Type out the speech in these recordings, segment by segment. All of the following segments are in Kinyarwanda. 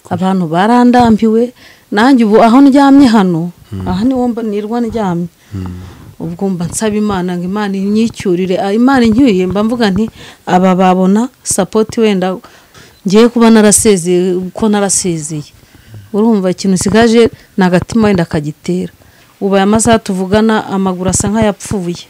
abantu barandambiwe nanjye ubu aho ndyamye hano aha niho mba- nirwa ndyamye ubwo mba nsaba imana ngo imana inyicyurire Ah, imana inyuriye mba mvuga nti aba babona sapoti wenda ngiye kuba narasezeye uko narasezeye urumva ikintu usigaje ni agatima wenda kagitera ubu aya masaha tuvugana amaguru asa nk'ayapfuye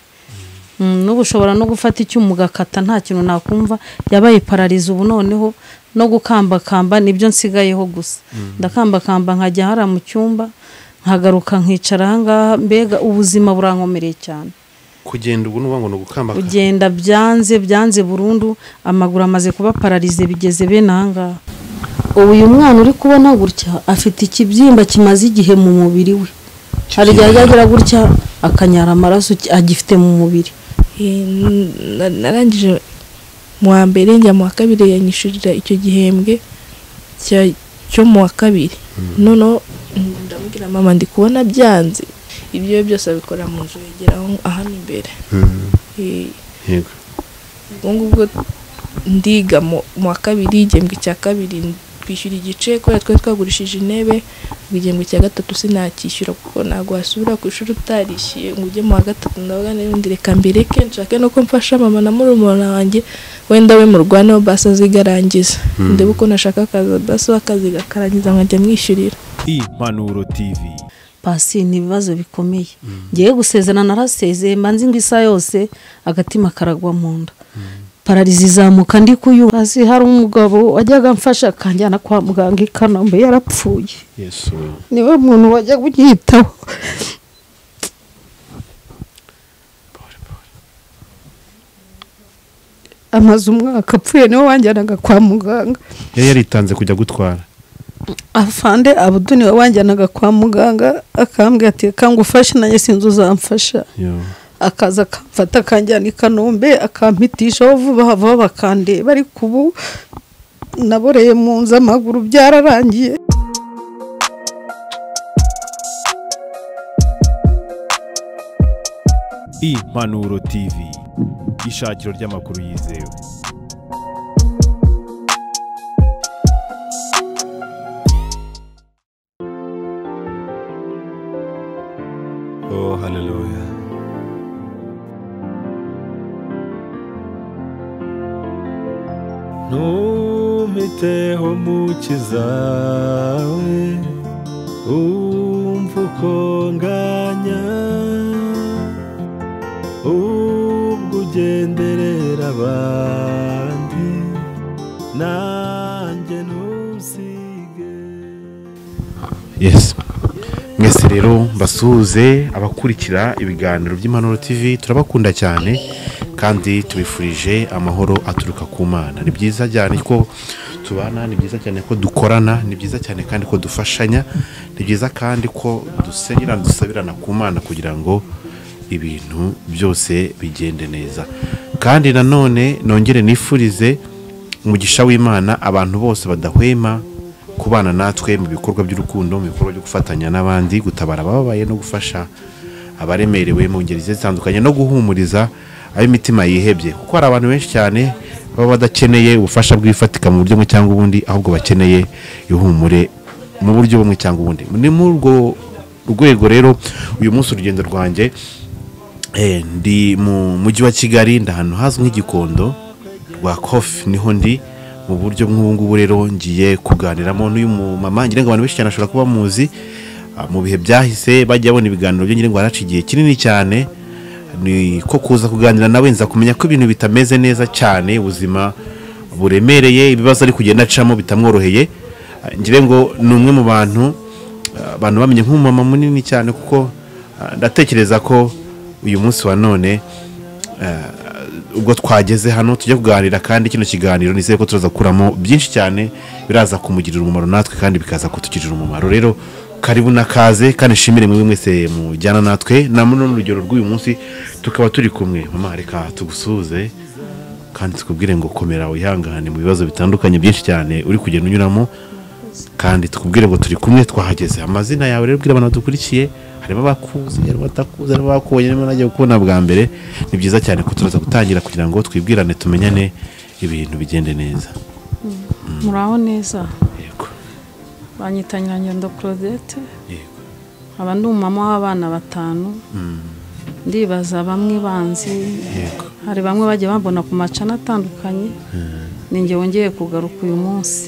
Mm, n'ubu ushobora no gufata icyuma ugakata nta kintu nakumva yabaye pararize ubu noneho no gukambakamba nibyo nsigayeho gusa ndakambakamba nkajya hariya mu cyumba nkagaruka nkicara ahangaha mbega ubuzima burankomereye cyane kugenda ubu n'ubu ngo ni ugukambaka kugenda byanze byanze burundu amaguru amaze kuba pararize bigeze bene ahangaha ubu uyu mwana uri kubona gutya afite ikibyimba kimaze igihe mu mubiri we hari igihe ajya agira gutya akanyara amaraso agifite mu mubiri Eh, na- narangije mu wa mbere njya mu wa kabiri yanyishurira icyo gihembwe cya- cyo mu wa kabiri noneho mm, ndamubwira mama ndi kubona byanze ibyo byose abikora mu nzu yageraho ahano imbere Mm, Eh, yego ubwo ngubwo ndiga mu mu wa kabiri igihembwe cya kabiri twishyura igice kubera twari twagurishije intebe ubwo igihembwe cya gatatu sinacyishyura kuko ntabwo wasubira ku ishuri utarishyuye ngo ujye mu wa gatatu ndavuga n'ibindi reka mbireke nshake nuko mfasha mama na murumuna wanjye wenda we murwaneho basi azigarangiza ndebe uko nashaka akazi basi we akazi gakarangiza nkajya mwishyurira impanuro tv pasi ni ibibazo bikomeye ngiye gusezerana narasezeye mba nzi ngo isaha yose agatima karagwa mu nda pararizi izamuka ndi kuyumva hasi hari umugabo wajyaga amfasha akanjyana kwa muganga i kanombe yarapfuye yesu niwe muntu wajyaga unyitaho amaze umwaka apfuye niwe wanjyanaga kwa muganga yari yaritanze kujya gutwara afande abuduni we wanjyanaga kwa muganga akambwira ati kangwa ufashe nanjye sinzi uzamfasha yo akaza akamfata akanjyana i kanombe akampitishaho vuba vuba bakandeba ariko ubu naboreye mu nzu amaguru byararangiye impanuro tv ishakiro ry'amakuru yizewe Oh, hallelujah. Ntumpiteho mukiza we umva uko nganya ubwo ugenderera abandi nanjye ntusige yes mwese rero mbasuhuze abakurikira ibiganiro by'impanuro tv turabakunda cyane kandi tubifurije amahoro aturuka ku mana ni byiza cyane ko tubana ni byiza cyane ko dukorana ni byiza cyane kandi ko dufashanya ni byiza kandi ko dusenyerana dusabirana ku mana kugira ngo ibintu byose bigende neza kandi nanone nongere nifurize umugisha w'imana abantu bose badahwema kubana natwe mu bikorwa by'urukundo mu bikorwa byo gufatanya n'abandi gutabara abababaye no gufasha abaremerewe mu ngeri zigiye zitandukanye no guhumuriza ab'imitima yihebye kuko hari abantu benshi cyane baba badakeneye ubufasha bw'ifatika mu buryo bumwe cyangwa ubundi ahubwo bakeneye ihumure mu buryo bumwe cyangwa ubundi ni muri urwo rwego rero uyu munsi urugendo rwanjye Eh, ndi mu mujyi wa kigali ndi ahantu hazwi nk'igikondo rwa kofi niho ndi mu buryo nk'ubu ngubu rero ngiye kuganiramo n'uyu mumama ngira ngo abantu benshi cyane ashobora kuba muzi Ah, mu bihe byahise bajya babona ibiganiro bye ngira ngo waraca igihe kinini cyane ni ko kuza kuganira nawe nza kumenya ko ibintu bitameze neza cyane ubuzima buremereye ibibazo ari kugenda acamo bitamworoheye Ah, ngira ngo ni umwe mu bantu Uh, abantu bamenye nk'umumama munini cyane kuko uh, ndatekereza ko uyu munsi wa none uh, ubwo twageze hano tujya kuganira kandi kino kiganiro nizeye ko turaza gukuramo byinshi cyane biraza kumugirira umumaro natwe kandi bikaza kutugirira umumaro rero karibu na kaze kandi nshimire mwebwe mwese mujyana natwe na muno n'urugero rw'uyu munsi tukaba turi kumwe mama reka tugusuhuze kandi tukubwire ngo komera wihangane mu bibazo bitandukanye byinshi cyane uri kugenda unyuramo kandi tukubwire ngo turi kumwe twahageze amazina yawe rero bwira abantu badukurikiye harimo abakuzi harimo abatakuzi harimo abakubonye harimo nagiye kubona bwa mbere ni byiza cyane ko turaza gutangira kugira ngo twibwirane tumenyane ibintu bigende neza muraho neza yego banyita nyirangendo claudette yego nkaba ndi umumama w'abana batanu ndibaza bamwe banzi yego hari bamwe bajya bambona ku macana atandukanye ni njye wongeye kugaruka uyu munsi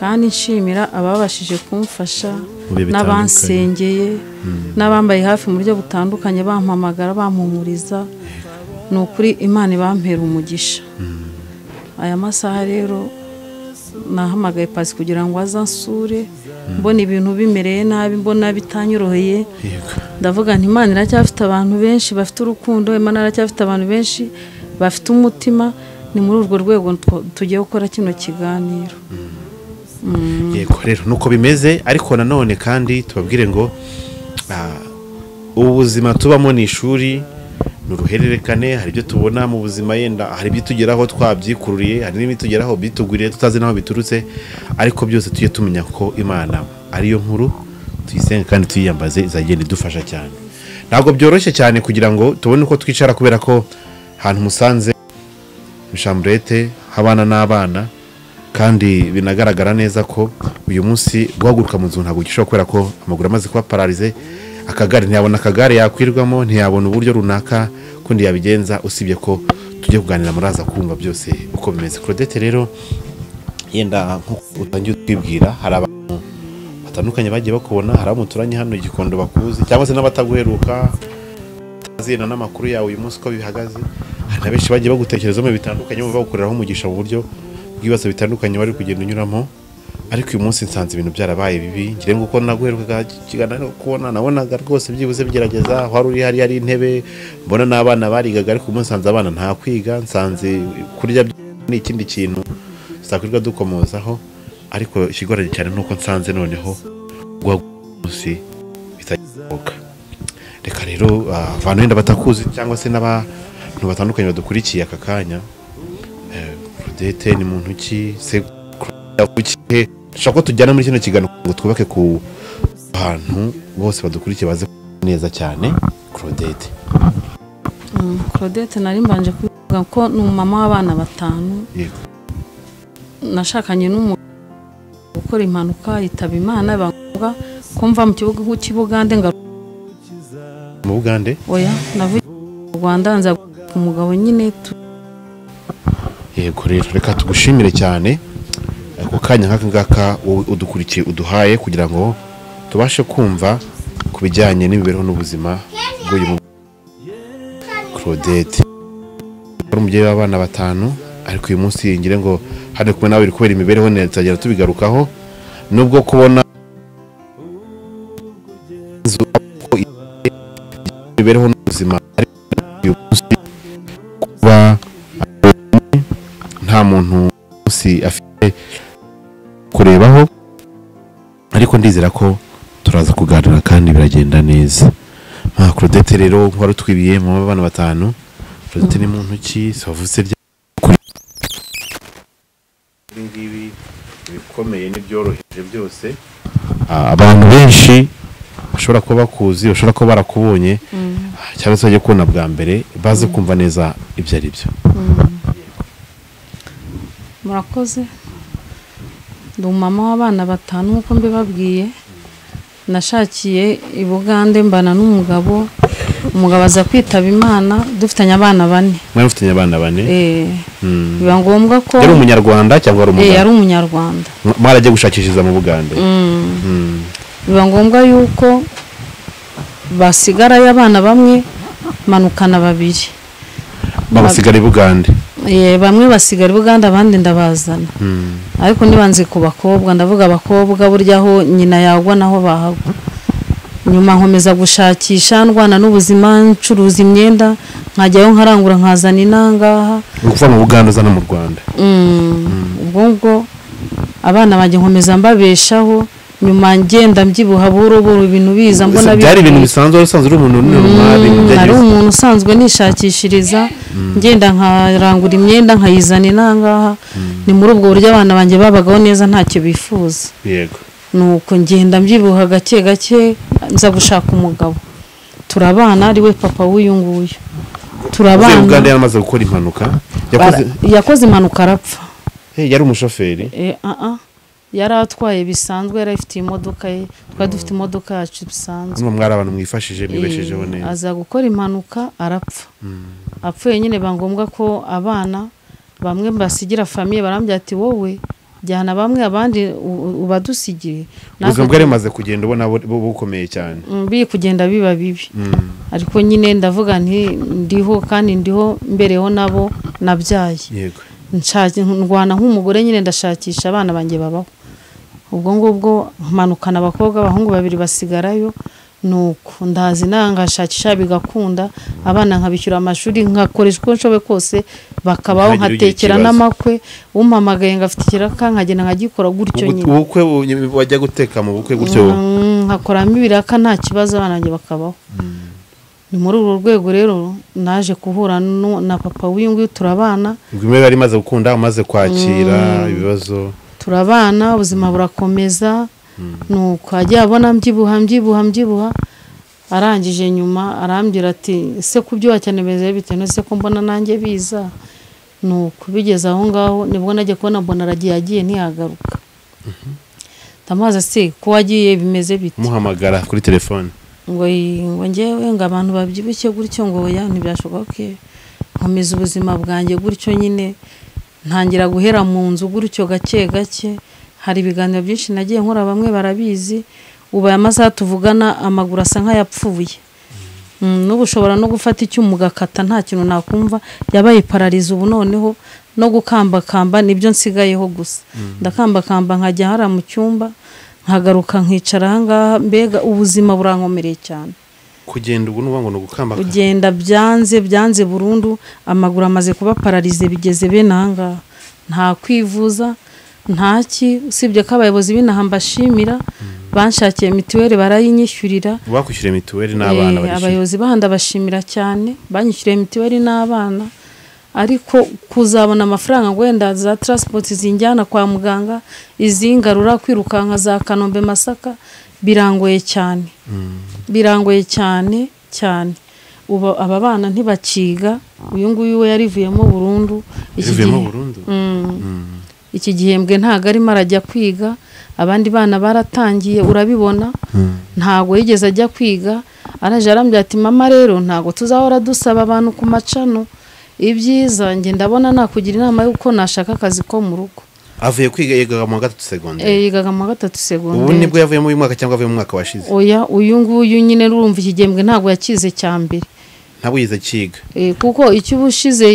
kandi nshimira ababashije kumfasha Mu bihe bitandukanye. n'abansengeye n'abambaye hafi mu buryo butandukanye bampamagara bampumuriza ni ukuri imana ibampera umugisha aya masaha rero nahamagaye pasi kugira ngo aze ansure mbona ibintu bimereye nabi mbona bitanyoroheye yego ndavuga nti imana iracyafite abantu benshi bafite urukundo imana iracyafite abantu benshi bafite umutima ni muri urwo rwego tw- tugiye gukora kino kiganiro yego rero nuko bimeze ariko nanone kandi tubabwire ngo ah, ubu buzima tubamo ni ishuri ni uruhererekane hari ibyo tubona mu buzima yenda hari ibitugeraho twabyikururiye hari n'ibitugeraho bitugwiriye tutazi n'aho biturutse ariko byose tujye tumenya ko imana ariyo nkuru tuyisenge kandi tuyiyambaze izagenda idufasha cyane ntabwo byoroshye cyane kugira ngo tubone uko twicara kubera ko ahantu musanze shamburete habana n'abana kandi binagaragara neza ko uyu munsi guhaguruka mu nzu ntabwo gishoboka kubera ko amaguru amaze kuba pararize akagare ntiyabona akagare yakwirwamo ntiyabona uburyo runaka kundi yabigenza usibye ko tujye kuganira muraza kumva byose uko bimeze claudette rero yenda nk'uko utangiye utwibwira hari abantu batandukanye bagiye bakubona hari abo muturanye hano igikondo bakuzi cyangwa se n'abataguheruka utazirana n'amakuru yawe uyu munsi uko bihagaze hari na benshi bagiye bagutekerezamo bitandukanye bumva bagukoreraho umugisha mu buryo bw'ibibazo bitandukanye wari kugenda unyuramo ariko uyu munsi nsanze ibintu byarabaye bibi ngira ngo uko naguherukaga kiganiro kubona nabonaga rwose byibuze bigerageza wari uri hari hari intebe mbona n'abana barigaga ariko uyu munsi nsanze abana nta kwiga nsanze kurya ni ikindi kintu tuzakwirirwa dukomozaho ariko ikigoranye cyane ni uko nsanze noneho guha umunsi bitagishoboka reka rero ah, abantu wenda batakuzi cyangwa se n'abantu batandukanye badukurikiye aka kanya Eh, Claudette ni muntu ki se Claudette yavukiye he? dushobora ko tujyana muri kino kiganiro kugira ngo twubake ku bantu bose badukurikiye baze kumenya neza cyane Claudette Mm, claudette nari mbanje kuvuga ko ni umumama w'abana batanu yego nashakanye n'umuntu gukora impanuka yitaba imana bangombwa ko mva mu kibuga nk'ikibugande ngaruka mu Bugande oya navuye mu rwanda nza ku mugabo nyine tu- yego rero reka tugushimire cyane ako kanya nk'aka ngaka wowe udukurikiye uduhaye kugira ngo tubashe kumva ku bijyanye n'imibereho n'ubuzima bw'uyu mu Claudette wari umubyeyi w'abana batanu ariko uyu munsi ngire ngo hano kumwe nawe biri kubera imibereho neza tuzagenda tubigarukaho nubwo kubona inzu ko imibereho n'ubuzima ariko uyu munsi kuba nta muntu munsi afite kurebaho ariko ndizera ko turaza kuganira kandi biragenda neza nka claudette rero wari utwibiye mu bana batanu claudette ni muntu ki si wavutse rya kuri ibi ngibi ibikomeye n'ibyoroheje byose Ah, abantu benshi bashobora kuba bakuzi bashobora kuba barakubonye ah, cyangwa se bajya kubona bwa mbere baze kumva neza ibyo ari byo murakoze ndi umumama w'abana batanu nk'uko mbibabwiye nashakiye i bugande mbana n'umugabo umugabo aza kwitaba imana dufitanye abana bane mwari mufitanye abana bane Eh, Mm. biba ngombwa ko yari umunyarwanda cyangwa ari Eh, yari umuganda umunyarwanda mwarajya gushakishiriza mu bugande Mm. biba ngombwa yuko basigarayo abana bamwe manukana babiri babasigara i bugande Eh, bamwe basigara i buganda abandi ndabazana Mm. ariko ntibanze ku bakobwa ndavuga abakobwa burya aho nyina yagwa naho bahagwa nyuma nkomeza gushakisha ndwana n'ubuzima ncuruza imyenda nkajyayo nkarangura nkazana inangaha Ni ukuva mu bugande uza no mu rwanda Mm, ubwo ngubwo abana banjye nkomeza mbabeshaho nyuma ngenda mbyibuha buhoro buhoro ibintu biza mbona Ese byari ibintu bivuye. bisanzwe wari usanzwe uri umuntu runini runari Mm, nari byageze- umuntu usanzwe nishakishiriza ngenda nkarangura imyenda nkayizana inangaha ni muri ubwo buryo abana banjye babagaho neza ntacyo bifuza yego nuko ngenda mbyibuha gake gake nza gushaka umugabo turabana ari we papa w'uyu nguyu uvuye i bugande turabana yari amaze gukora impanuka Bara- yakoze yakoze impanuka arapfa Eh, yari umushoferi Eh, ah, ah. yari atwaye bisanzwe yari afite imodoka ye twari dufite imodoka yacu bisanzwe hano mwari abantu mwifashije mwibeshejeho Eh, neza aza gukora impanuka arapfa apfuye nyine biba ngombwa ko abana bamwe basigira famiye barambwira ati wowe jyana bamwe abandi u- u- ubadusigire Natwe ubuzima bwari bumaze kugenda ubona bu- bu- bukomeye cyane Mm, biri kugenda biba bibi Mm. ariko nyine ndavuga nti ndiho kandi ndiho mbereho nabo nabyaye yego Nshaki- ndwana nk'umugore nyine ndashakisha abana banjye babaho ubwo ngubwo mpamanukana abakobwa abahungu babiri basigarayo nuko ndazi nawe ngashakisha bigakunda abana nkabishyura amashuri nkakoresha uko nshoboye kose bakabaho Ntihagire ugira nkatekera ikibazo. n'amakwe umpamagaye ngafite ikiraka nkagenda nkagikora gutyo Ubu- nyine ubukwe bu- wajya guteka mu bukwe gutyo Mm, nkakoramo ibiraka nta kibazo abana banjye bakabaho ni muri urwo rwego rero naje guhura nu- na papa w'uyu nguyu turabana ubwo imwe yari imaze gukunda umaze kwakira ibibazo turabana ubuzima burakomeza nuko ajya abona mbyibuha mbyibuha mbyibuha arangije nyuma arambwira ati ese ku byo wacyane bimeze bitewe n'ese ko mbona nanjye biza nuko bigeze aho ngaho nibwo najya kubona mbona aragiye agiye ntiyagaruka ndamubaza se ko wagiye bimeze bite umuhamagara kuri telefone ngo yi- ngo ngewe ngo abantu babyibushye gutyo ngo oya ntibyashoboka ko nkomeza ubuzima bwanjye gutyo nyine ntangira guhera mu nzu gutyo gake gake hari ibiganiro byinshi nagiye nkora bamwe barabizi ubu aya masaha tuvugana amaguru asa nk'ayapfuye Mm, n'ubu ushobora no gufata icyuma ugakata nta kintu nakumva yabaye pararize ubu noneho no gukambakamba nibyo nsigayeho gusa ndakambakamba nkajya hariya mu cyumba nkagaruka nkicara ahangaha mbega ubuzima burankomereye cyane kugenda ubu n'ubu ngo ni ugukambaka kugenda byanze byanze burundu amaguru amaze kuba pararize bigeze bene ahangaha nta kwivuza ntaki usibye ko abayobozi b'inaha mbashimira banshakiye mituweli barayinyishyurira bakwishyura mituweli n'abana Eh, barishyura abayobozi bahanda bashimira cyane banyishyuriye mituweli n'abana ariko kuzabona amafaranga ngo wenda za transport zinjyana kwa muganga izingarura kwirukanka za kanombe masaka birangoye cyane birangoye cyane cyane ubu aba bana ntibakiga uyu nguyu we yarivuyemo burundu iki bivuyemo gihe- burundu iki gihembwe ntabwo arimo arajya kwiga abandi bana baratangiye urabibona ntabwo yigeze ajya kwiga araje arambwira ati mama rero ntabwo tuzahora dusaba abantu ku macano ibyiza njye ndabona nakugira inama y'uko nashaka akazi ko mu rugo avuye kwiga yigaga mu wa gatatu segonderi Eh, yigaga mu wa gatatu ubu segonderi nibwo yavuyemo uyu mwaka cyangwa avuye mu mwaka washize oya uyu nguyu nyine urumva iki gihembwe ntabwo yakize cya mbere ntabwo yize akiga Eh, kuko icyo uba ushize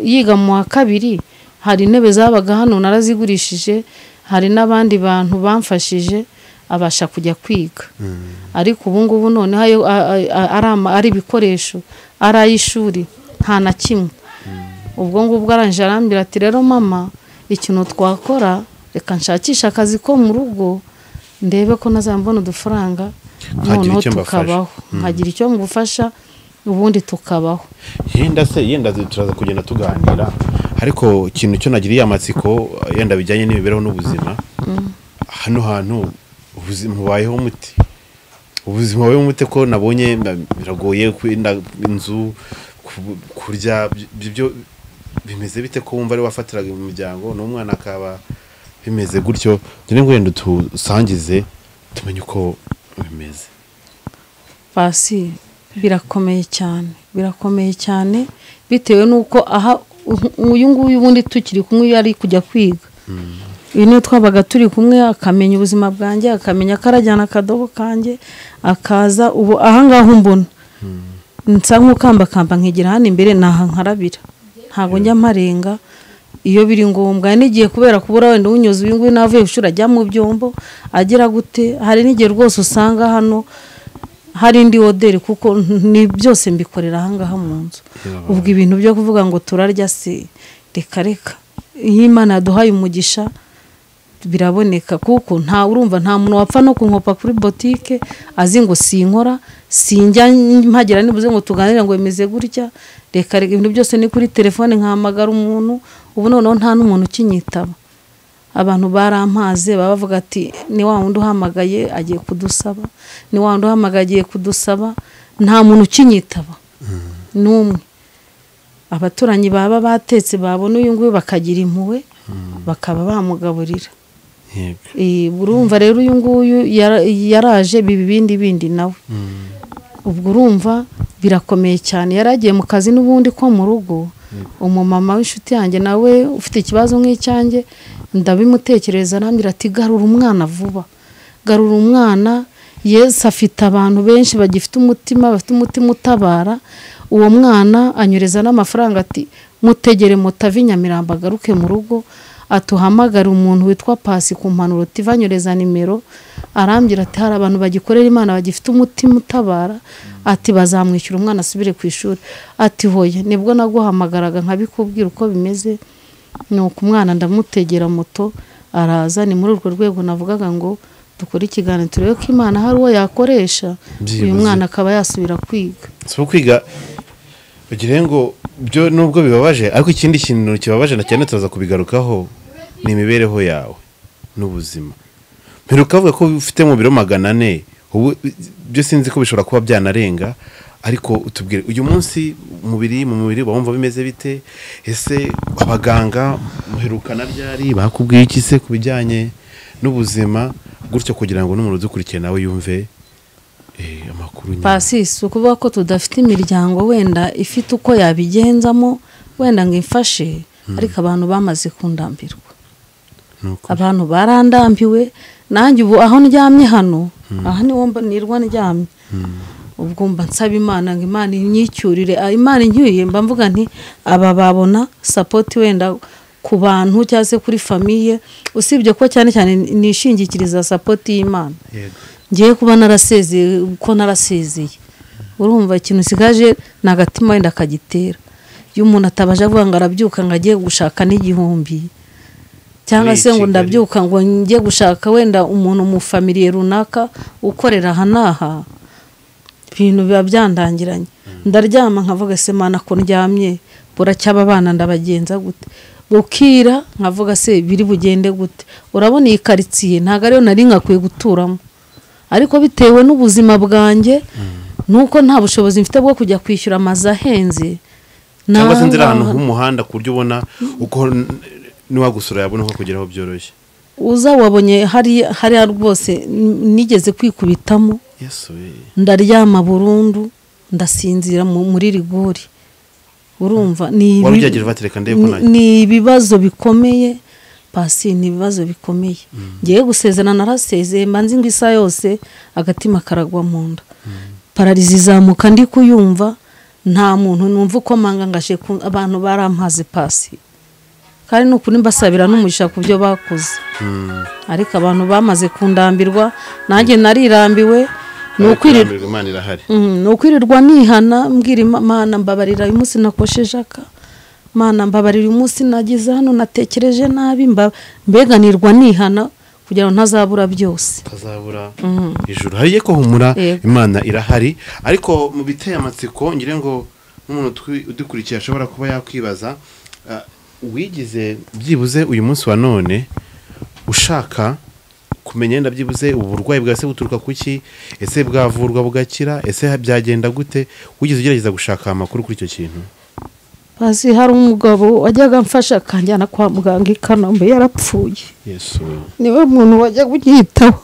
yiga mu wa kabiri hari intebe zabaga hano narazigurishije hari n'abandi bantu bamfashije abasha kujya kwiga ariko ubu ngubu noneho ayo- a- a- a- ari ama- ari ibikoresho ari ay'ishuri nta na kimwe ubwo ngubwo arangije arambwira ati rero mama ikintu twakora reka nshakishe akazi ko mu rugo ndebe ko nazambona udufaranga Nkagira noneho icyo mbafasha. tukabaho nkagira icyo mugufasha ubundi tukabaho yenda se yenda zi- turaza kugenda tuganira ariko ikintu cyo nagiriye amatsiko yenda bijyanye n'imibereho n'ubuzima hano hantu ubuzima bubayeho umuti ubuzima bubayeho umuti ko nabonye nda- biragoye kwenda inzu ku- kurya by- ibyo bimeze bite ko wumva ari wafatiraga mu miryango n'umwana akaba bimeze gutyo njye ngo wenda tusangize tumenye uko bimeze pasi birakomeye cyane birakomeye cyane bitewe n'uko aha u- uyu nguyu ubundi tukiri kumwe iyo ari kujya kwiga uyu niyo twabaga turi kumwe akamenya ubuzima bwanjye akamenya ko arajyana akadobo kanjye akaza ubu ahangaha mbona nsa nk'ukambakamba nkigira hano imbere naha nkarabira ntabwo njya mparenga iyo biri ngombwa hari n'igihe kubera kubura wenda uwunyuze uyu nguyu navuye ku ishuri ajya mu byombo agira gute hari n'igihe rwose usanga hano hari indi oderi kuko ni byose mbikorera ahangaha mu nzu ubwo ibintu byo kuvuga ngo turarya se reka reka iyo imana yaduhaye umugisha biraboneka kuko nta urumva nta muntu wapfa no kunkopa kuri botike azi ngo sinkora sinjya mpagera nibuze ngo tuganire ngo bimeze gutya reka reka ibintu byose ni kuri telefone nkahamagara umuntu ubu noneho nta n'umuntu ukinyitaba abantu barampaze baba bavuga ati ni wa wundi uhamagaye agiye kudusaba ni wa wundi uhamagaye agiye kudusaba nta muntu ukinyitaba n'umwe abaturanyi baba batetse babona uyu nguyu bakagira impuhwe bakaba bamugaburira yego Eh, urumva rero uyu nguyu yara- yaraje biba ibindi bindi nawe ubwo urumva birakomeye cyane yari agiye mu kazi n'ubundi ko mu rugo umumama w'inshuti yanjye nawe ufite ikibazo nk'icyanjye ndabimutekereza arambwira ati garura umwana vuba garura umwana yesu afite abantu benshi bagifite umutima bafite umutima utabara uwo mwana anyereza n'amafaranga ati mutegere mutave i nyamirambo agaruke mu rugo atuhamagare umuntu witwa pasi ku mpanuro tivanyereza nimero arambwira ati hari abantu bagikorera imana bagifite umutima utabara ati bazamwishyura umwana asubire ku ishuri ati hoye nibwo naguhamagaraga nkabikubwira uko bimeze nuko umwana ndamutegera moto araza ni muri urwo rwego navugaga ngo dukore ikiganiro turebe ko imana hari uwo yakoresha uyu Byibuze. mwana akaba yasubira kwiga si kwiga ugire ngo byo nubwo bibabaje ariko ikindi kintu kibabaje na cyane turaza kubigarukaho ni imibereho yawe n'ubuzima mperuka avuga ko ufite mu biro magana ane ubu byo sinzi ko bishobora kuba byanarenga ariko utubwire uyu munsi umubiri mu mubiri wumva bimeze bite ese abaganga muherukana ryari bakubwiye iki se ku bijyanye n'ubuzima gutyo kugira ngo n'umuntu udukurikiye nawe yumve eh, amakuru nyuma. pasi si ukuvuga ko tudafite imiryango wenda ifite uko yabigenzamo wenda ngo imfashe ariko abantu bamaze kundambirwa Ni ukuri. abantu barandambiwe nanjye ubu aho ndyamye hano aha niho mba- nirwa ndyamye ubwo mba nsaba imana ngo imana inyicyurire Ah, imana inyuriye mba mvuga nti aba babona sapoti wenda ku bantu cyangwa se kuri famiye usibye ko cyane cyane nishingikiriza sapoti y'imana yego ngiye kuba narasezeye uko narasezeye urumva ikintu usigaje ni agatima wenda akagitera iyo umuntu atabaje avuga ngo arabyuka ngo ajye gushaka n'igihumbi cyangwa Muri se ngo Kigali. ndabyuka ngo njye gushaka wenda umuntu mu famiriye runaka ukorera aha n'aha ibintu biba byandangiranye ndaryama nkavuga se mana ko ndyamye buracyaba abana ndabagenza gute bukira nkavuga se biri bugende gute urabona iyi karitsiye ntabwo ariyo nari nkakwiye guturamo ariko bitewe n'ubuzima bwanjye nuko nta bushobozi mfite bwo kujya kwishyura amazu ahenze cyangwa se naha nzira ahantu ngaha- h'umuhanda ku buryo ubona uko n- niwagusura yabona uko kugeraho byoroshye uza wabonye hariya hariya rwose n- nigeze kwikubitamo yesu eh. ndaryama burundu ndasinzira mu- muri rigori urumva ni ibi- wari ugiye batereka ndebe ko ni- nanjye ni ibibazo bikomeye pasi ni ibibazo bikomeye ngiye gusezerana narasezeye mba nzi ngo isaha yose agatima karagwa mu nda pararizi izamuka ndi kuyumva nta muntu numva uko mangangaje abantu barampaze pasi kandi ni ukuri mbasabira n'umugisha ku byo bakoze ariko abantu bamaze kundambirwa nanjye narirambiwe ni ukwirira Kurambirwa, imana irahari Mm, ni ukwirirwa nihana mbwira Ima- mana mbabarira uyu munsi nakosheje aka mana mbabarira uyu munsi nageze hano natekereje nabi mba- mbeganirwa nihana kugira ngo ntazabura byose utazabura ijuru hariye ko humura Yego. imana irahari ariko mu biteye amatsiko ngire ngo n'umuntu utwi- udukurikiye ashobora kuba yakwibaza ah, wigize byibuze uyu munsi wa none ushaka kumenya yenda byibuze ubu burwayi bwawe se buturuka ku ki ese bwavurwa bugakira ese byagenda gute wigize ugerageza gushaka amakuru kuri icyo kintu hasi hari umugabo wajyaga amfasha akanjyana kwa muganga i kanombe yarapfuye yesu niwe muntu wajyaga unyitaho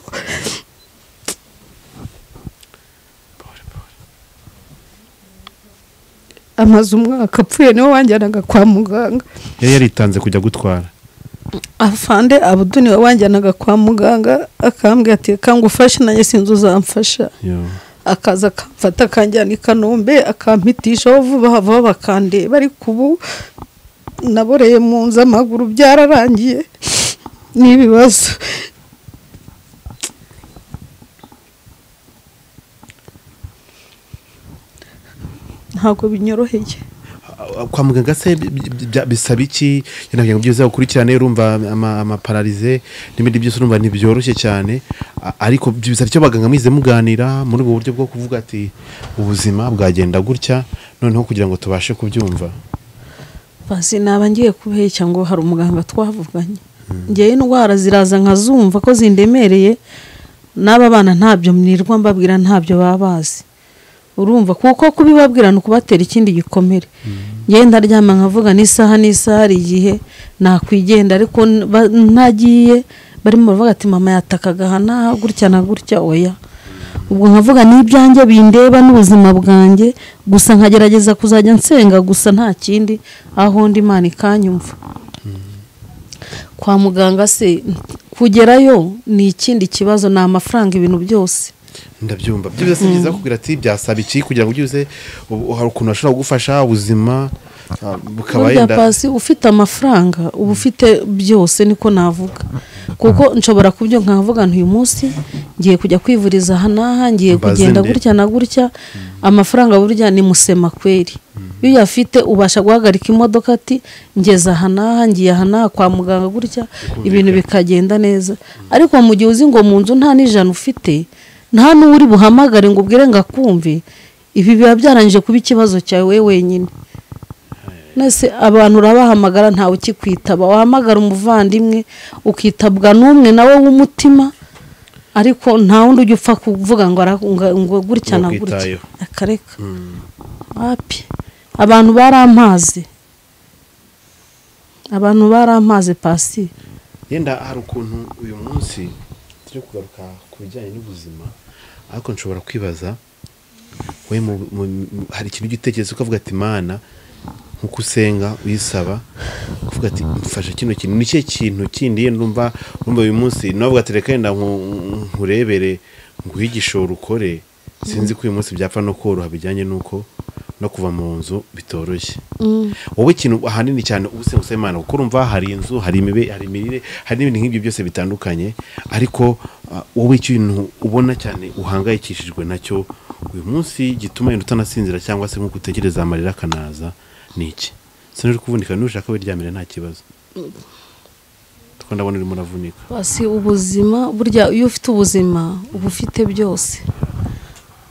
amaze umwaka apfuye niwe wanjyanaga kwa muganga yari yaritanze kujya gutwara afande abuduni we wanjyanaga kwa muganga akambwira ati kanga ufashe nanjye sinzi uzamfasha Yo. akaza akamfata akanjyana i kanombe akampitishaho vuba vuba bakandeba ariko ubu naboreye mu nzu amaguru byararangiye n'ibibazo ntabwo binyoroheye kwa muganga se bi- bi- bya- bisaba iki yenda kugira ngo byiza ukurikirane urumva ama- amapararize n'ibindi byose urumva ntibyoroshye cyane A- ariko bisaba icyo baganga mwize muganira muri ubwo buryo bwo kuvuga ati ubuzima bwagenda gutya noneho kugira ngo tubashe kubyumva basi naba ngiye kubeshya ngo hari umuganga twavuganye ngewe indwara ziraza nkazumva ko zindemereye n'aba bana ntabyo mwirirwa mbabwira ntabyo baba bazi urumva kuko kubibabwira ni ukubatera ikindi gikomere ngewe ndaryama nkavuga n'isaha n'isaha hari igihe nakwigendera ariko n- ba- ntagiye barimo baravuga ati mama yatakaga aha n'aha gutya na gutya oya ubwo nkavuga n'ibyanjye bindeba n'ubuzima bwanjye gusa nkagerageza kuzajya nsenga gusa nta kindi aho ndi imana ikanyumva kwa muganga se kugerayo ni ikindi kibazo ni amafaranga ibintu byose ndabyumva byo byose byiza kugira ati byasaba iki kugira ngo ubyuze ubu- hari ukuntu bashobora kugufasha ubuzima ah, bukaba burya yenda pasi ufite amafaranga uba ufite byose niko navuga kuko nshobora kubyo nkavuga nti uyu munsi ngiye kujya kwivuriza aha n'aha ngiye Mbaze kugenda nde. gutya na gutya amafaranga burya ni musema kweri iyo uyafite ubasha guhagarika imodoka ati ngeze aha n'aha ngiye aha n'aha kwa muganga gutya ibintu bikagenda neza ariko mu gihe uzi ngo mu nzu nta n'ijana ufite nta n'uwo uri buhamagare ngo ubwire ngo akumve ibi biba byarangije kuba ikibazo cyawe wowe wenyine nese abantu urabahamagara ntawe ukikwitaba wahamagara umuvandimwe ukitabwa n'umwe nawe w'umutima ariko nta wundi ujya upfa kuvuga ngo ara- ngo- ngo gutya Ngo na gutya kwitayeho. akareka wapi abantu barampaze abantu barampaze pasi yenda hari ukuntu uyu munsi turi kugaruka ku bijyanye n'ubuzima ariko nshobora kwibaza we mu- mu- mu- hari ikintu ugitekereza ukavuga ati mana nkuko usenga uyisaba ukavuga ati mfasha kino kintu ni ikihe kintu kindi yenda umva umva uyu munsi nawe ati reka yenda nku- nkurebere nguhe igishoro ukore sinzi ko uyu munsi byapfa no koroha bijyanye n'uko no kuva mu nzu bitoroshye wowe ikintu ahanini cyane uba usenga usaba imana kuko urumva hari inzu hari imibe hari imirire hari n'ibintu nk'ibyo byose bitandukanye ariko ah, wowe ikintu ubona cyane uhangayikishijwe nacyo uyu munsi gituma yenda utanasinzira cyangwa se nk'uko utekereza amarira akanaza ni iki sinari kuvunika nushaka wiryamire nta kibazo kuko ndabona urimo uravunika basi ubuzima burya iyo ufite ubuzima uba ufite byose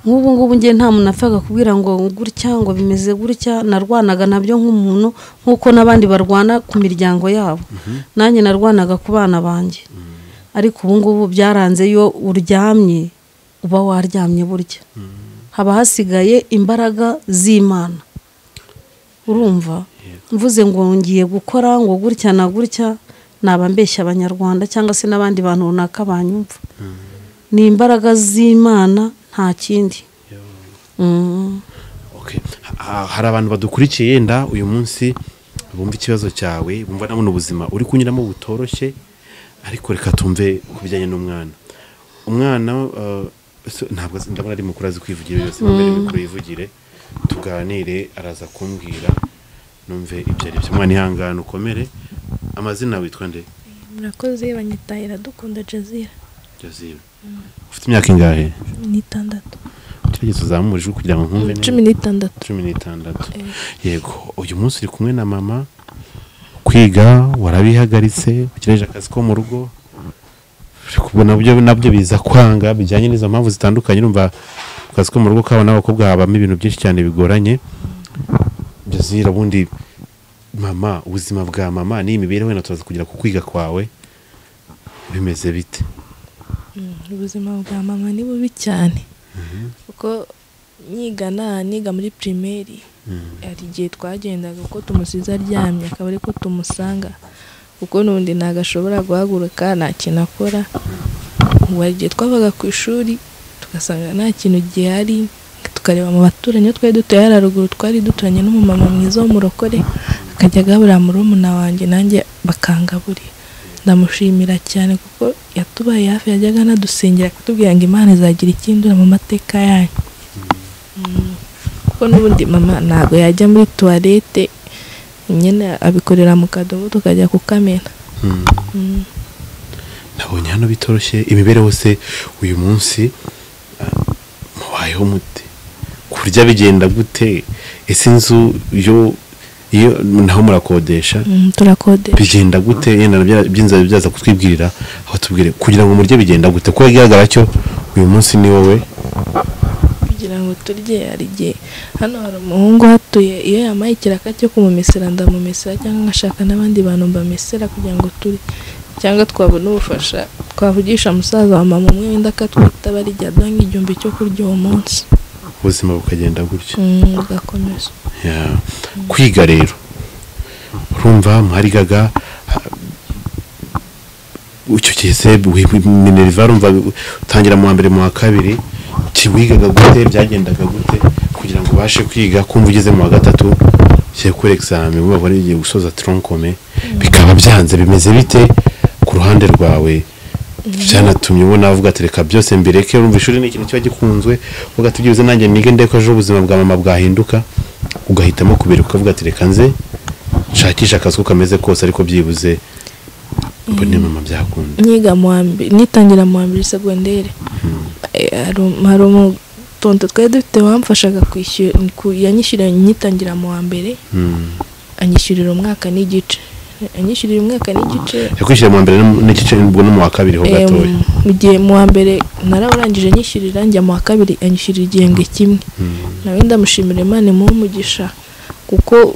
nk'ubu ngubu njye nta muntu apfa kubwira ngo gutya ngo bimeze gutya narwanaga nabyo nk'umuntu nk'uko n'abandi barwana ku miryango yabo nanjye narwanaga ku bana banjye ariko ubu ngubu byaranze iyo uryamye uba waryamye burya haba hasigaye imbaraga z'imana urumva mvuze ngo ngiye gukora ngo gutya na gutya naba mbeshya abanyarwanda cyangwa se n'abandi bantu runaka banyumva ni imbaraga z'imana nta kindi Mm. Okay. Ha- hari abantu badukurikiye yenda uyu munsi bumva ikibazo cyawe bumva nabona ubuzima uri kunyuramo butoroshye ariko reka tumve ku bijyanye n'umwana umwana uh, so- ntabwo azi- ndabona ari mukuru azi kwivugira yose mbere mikuru yivugire tuganire araza kumbwira numve ibyo ari byo umwana ihangane ukomere amazina witwa nde murakoze banyitahira dukunda jazira Joseph ufite imyaka ingahe cumi n'itandatu gerageza uzamure ijwi kugira ngo nkumve neza. cumi n'itandatu cumi n'itandatu yego uyu munsi uri kumwe na mama kwiga warabihagaritse ugereje akazi ko mu rugo uri kubona byo nabyo biza kwanga bijyanye n'izo mpamvu zitandukanye urumva mu kazi ko mu rugo kabo n'abakobwa habamo ibintu byinshi cyane bigoranye byazira ubundi mama ubuzima bwa mama n'iyi mibereho wenda turaza kugera ku kwiga kwawe bimeze bite ubuzima bwa mama ni bubi cyane kuko nyiga naha niga muri pirimeri hari igihe twagendaga kuko tumusize aryamye akaba ariko tumusanga kuko n'undi ntabwo ashobora guhaguruka nta kintu akora ubu hari igihe twavaga ku ishuri tugasanga nta kintu gihari tukareba mu baturanyi aho twari dutuye hariya ruguru twari duturanye n'umumama mwiza w'umurokore akajya agaburira murumuna wanjye nanjye bakangaburira ndamushimira cyane kuko yatubaye hafi yajyaga anadusengera kutubwira ngo imana izagira ikindura mu mateka yanyu Mm. kuko n'ubundi mama ntabwo yajya muri tuwarete nyine abikorera mu kadobo tukajya kukamena Mm. nabonye hano bitoroshye imibereho se uyu munsi ah, mubayeho mute kurya bigenda gute ese inzu yo iyo naho murakodesha Mm, turakodesha bigenda gute yenda nabyo- byinzu byaza kutwibwirira aho tubwire kugira ngo murye bigenda gute kuko bigaragara cyo uyu munsi ni wowe kugira ngo turye hari igihe hano hari umuhungu uhatuye iyo yamaye ikiraka cyo kumumesera ndamumesera cyangwa ngashaka n'abandi bantu mbamesera kugira ngo turye cyangwa twabona ubufasha twavugisha musaza wa mama umwe wenda akatwitaba rijya aduha nk'igihumbi cyo kurya uwo munsi ubuzima bukagenda gutyo Mm, bugakomeza Yeah. kwiga rero urumva mwarigaga ah, icyo gihe se wi- wi- minerva urumva utangira mu wa mbere mu wa kabiri kiwigaga gute byagendaga gute kugira ngo ubashe kwiga kumva ugeze mu wa gatatu ugiye kuri examen uba wari ugiye gusoza tronkome bikaba byanze bimeze bite ku ruhande rwawe byanatumye ubona avuga ati reka byose mbireke urumva ishuri ni ikintu kiba gikunzwe uvuga ati byibuze nanjye nige ndeko ejo ubuzima bwa mama bwahinduka ugahitamo kubireka ukavuga ati reka nze nshakisha akazi uko kameze kose ariko byibuze mbone mama byakunda nyiga mu wa mbere nitangira mu wa mbere segondere Eh, hari um- hari umutonto twari dufite wamfashaga kwishyura ku- yanyishyurira nyitangira mu wa mbere Mm. anyishyurira umwaka n'igice anyishyurira umwaka n'igice yakwishyira mu wa mbere no mu- n'igice ubwo no mu wa kabiri ho eh, gatoya mu gihe mu wa mbere narawurangije anyishyurira njya mu wa kabiri anyishyurira igihembwe kimwe nawe ndamushimira imana imuha umugisha kuko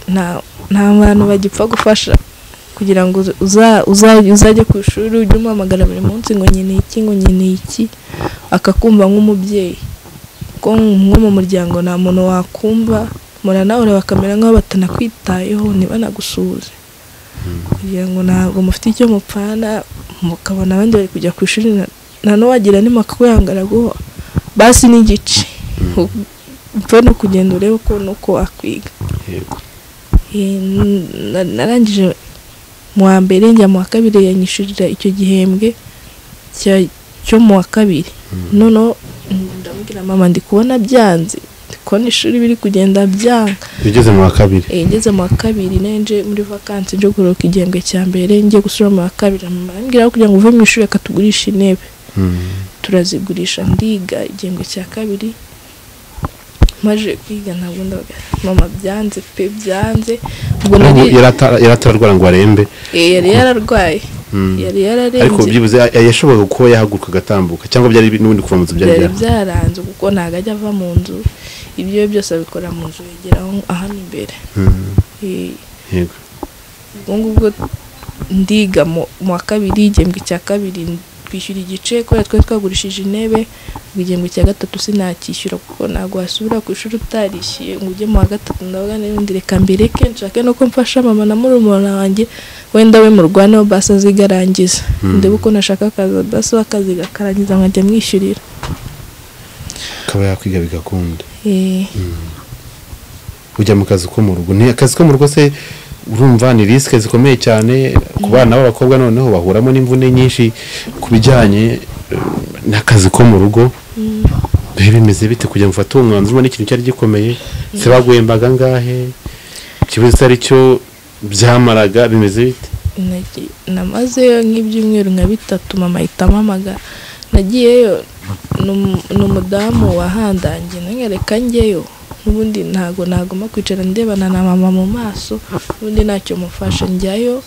nta nta bantu bagipfa gufasha kugira ngo uza- uza- uzajye ku ishuri ujye umuhamagara buri munsi ngo nkeneye iki ngo nkeneye iki akakumva nk'umubyeyi kuko nko mu muryango nta muntu wakumva muranahura bakamera nk'aho batanakwitayeho ntibanagusuhuze kugira ngo ntabwo mufite icyo mupfana mukabona abandi bari kujya ku ishuri na- nta n'uwagira n'imakuyangara guho basi n'igice upfa no kugenda urebe uko nuko wakwiga Yego. Eh, na- narangije mu wa mbere njya mu wa kabiri yanyishyurira icyo gihembwe cya- cyo mu wa kabiri noneho mm, ndamubwira mama ndi kubona byanze ndi kubona ishuri biri kugenda byanga ugeze mu wa kabiri Eh, ngeze mu wa kabiri nje muri vakansi nje kuruhuka igihembwe cya mbere ngiye gusubira mu wa kabiri mama arambwira "Aho kugira ngo uve mu ishuri reka tugurishe intebe Mm. turazigurisha ndiga igihembwe cya kabiri maje kwiga ntabwo ndabaga mama byanze pe byanze ubwo N'ubu nari- yari ata- yari atararwara ngo arembe Eh, yari yararwaye Mm. yari ariko yararembye byibuze ya- yashoboraga kuba yahaguruka agatambuka cyangwa byari bi- n'ubundi kuva mu nzu byari byari bya- byaranze kuko ntabwo ajya ava mu nzu ibyo we byose abikora mu nzu yegera aho- ahano imbere Mm. Eh, Yego. ubwo ngubwo ndiga mu mu wa kabiri igihembwe cya kabiri twishyura igice kubera twari twagurishije intebe ubwo igihembwe cya gatatu sinakishyura kuko ntabwo wasubira ku ishuri utarishyuye ngo ujye mu wa gatatu ndavuga n'ubundi reka mbireke nshake nuko mfasha mama na murumuna wanjye wenda we murwaneho basi aziga arangiza ndebe uko nashaka akazi basi we akaziga akarangiza nkajya mwishyurira akaba yakwiga bigakunda Eh, ujya mu kazi ko mu rugo ni akazi ko mu rugo se urumva ni risike zikomeye cyane ku bana b'abakobwa noneho bahuramo n'imvune nyinshi ku bijyanye eh, n'akazi ko mu rugo biba bimeze bite kugira ngo ufate uwo mwanzuro ubone ikintu cyari gikomeye se baguhembaga angahe ikibazo icyo ari cyo byamaraga bimeze bite Nagi- namazeyo nk'ibyumweru nka bitatu mama ahita ampamagara nagiyeyo ni umu- ni umudamu wahandangiye nanyereka njyeyo n'ubundi ntago nagomba kwicara ndebana na mama mu maso n'ubundi ntacyo mufasha njyayo